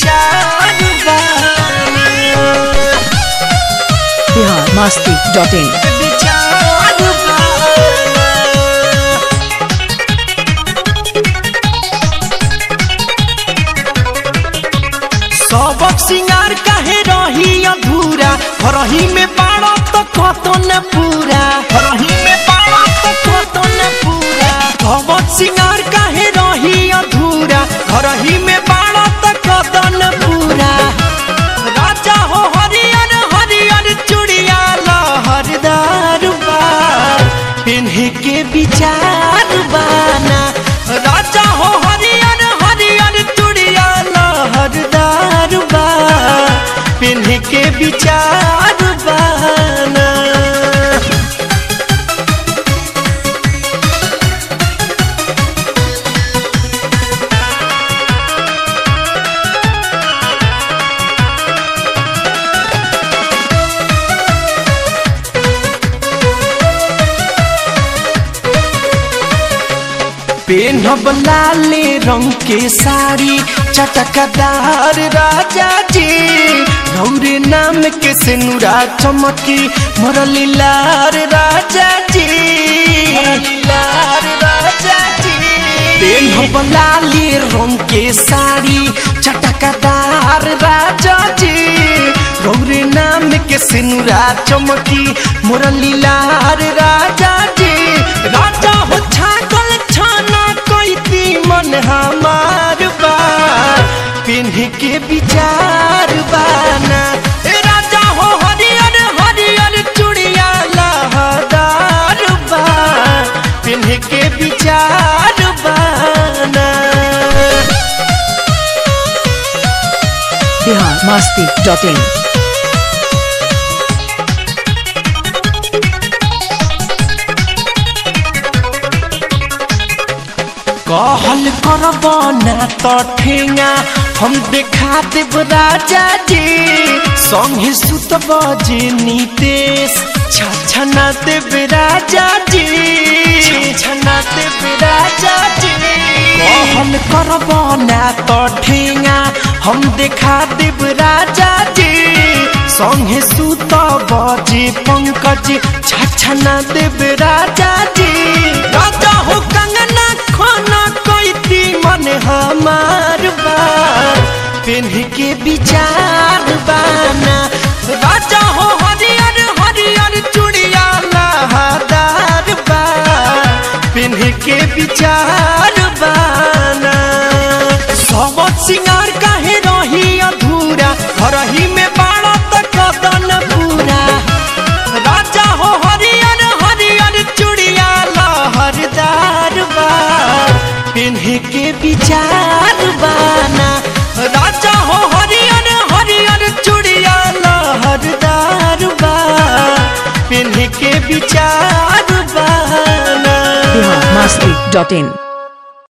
विचार बाना बिहार मस्ती dot in विचार बाना सबक सिंगार काहे रही अधूरा रही में बाड़ा तो कतो न पूरा रही में बाड़ा तो कतो न पूरा सबक सिंगार काहे रही अधूरा रही में बाड़ा तो कतो न पूरा राजा हो हरियर हरियर चूड़िया लहरदार बा पिन्हे के विचार बाना राजा हो हरियर हरियर चूड़िया लहरदार बा पिन्हे के विचार बाना पेनहब लाले रंग के साड़ी चटकदार राजा जी गौरे नाम के सिनुरा चमकी मुरली लार राजा जी लार राजा जी पेनहब लाले रंग के साड़ी चटकदार राजा जी गौरे नाम के सिनुरा चमकी मुरली लार राजा जी राजा हो छागल छाना कैती मन हमार बा पिन्ह के विचार बाना ए राजा हो हरियर हरियर चूड़िया लहदार बा पिन्ह के विचार बाना बिहार मस्ती डॉट इन कहल करब ना तो ठेंगा हम देखा देव राजा जी संगे सुतब जे नीतेश छछना देव राजा जी छछना देव राजा जी कहल करब ना तो ठेंगा हम देखा देव राजा जी संगे सुतब जे पंकज छछना देव राजा जी राजा हो कंगना खाना कैती मन हमार बा पिन्ह के विचार बाना राजा हो हरियर हरियर चूड़िया लहदार बा पिन्ह के विचार बाना सब सिंगार काहे रही अधूरा रही में बाड़ा तक कदन पूरा राजा हो हरियर हरियर चूड़िया लहरदार बा पिन्हे के विचार बाना राजा हो हरियर हरियर चूड़िया लहरदार बा पिन्हे के विचार बाना बिहार मस्ती डॉट इन